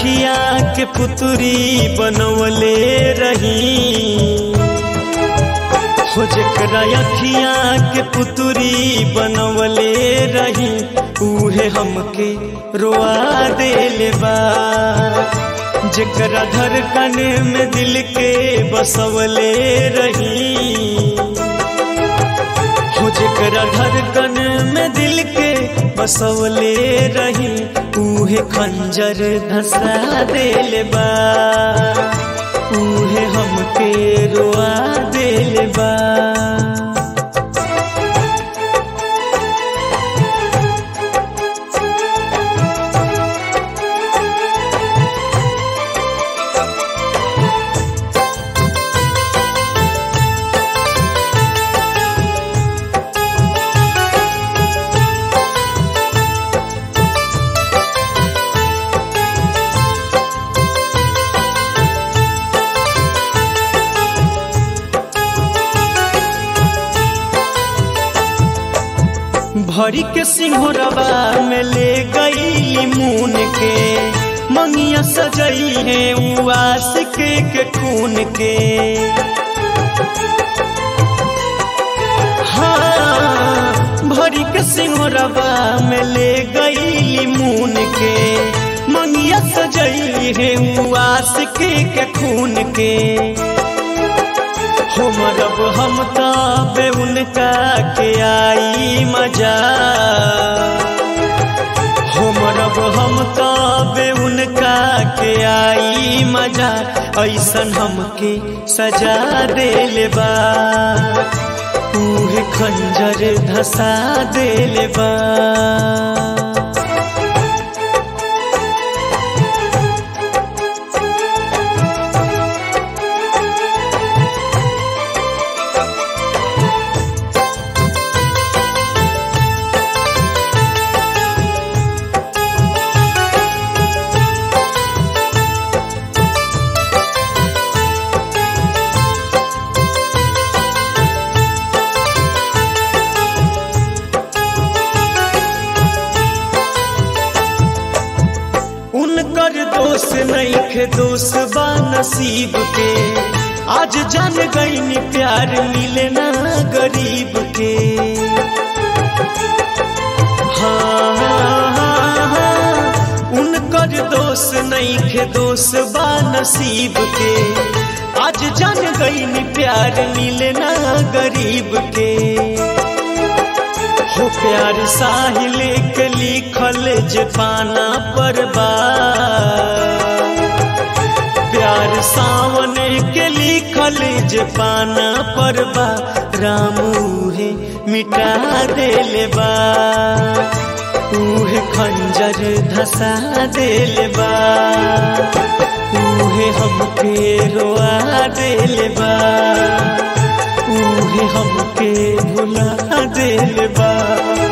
अखिया के पुतरी बनवले रही हो जकरा अखिया के पुतरी बनवले रही उहे हमके रोआ देले बा जकरा धड़कन में दिल के बसवले रही हो जकरा धड़कन में दिल के बसवले रही उहे खंजर धसा देले बा उहे हमके रोआ देले बा भरी के सिंहरबा में ले गई मून के मंगिया सजई है उस के, के खून के हाँ भरी के सिंहरबा में ले गई मून के मंगिया सजई है उस के, के खून के हो मरब हम तबे उनका के आई मजा हो मरब हम तबे उनका के आई मजा ऐसन हमके सजा देले बा उहे खंजर धसा देले बा उनकर दोष नहीं खे दोष बा नसीब के आज जान गई प्यार मिले ना गरीब के हाँ, हाँ, हाँ, उनकर दोष नहीं खे दोष बा नसीब के आज जान गई प्यार मिले ना गरीब के हो प्यार साहिल के लिखल जे पाना पर बा प्यार सावन के लिखल जे पाना पर बा रामू है मिटा देले बा उहे खंजर धसा देले बा उहे हमके रोआ देले बा उहे हमके भुला देले बा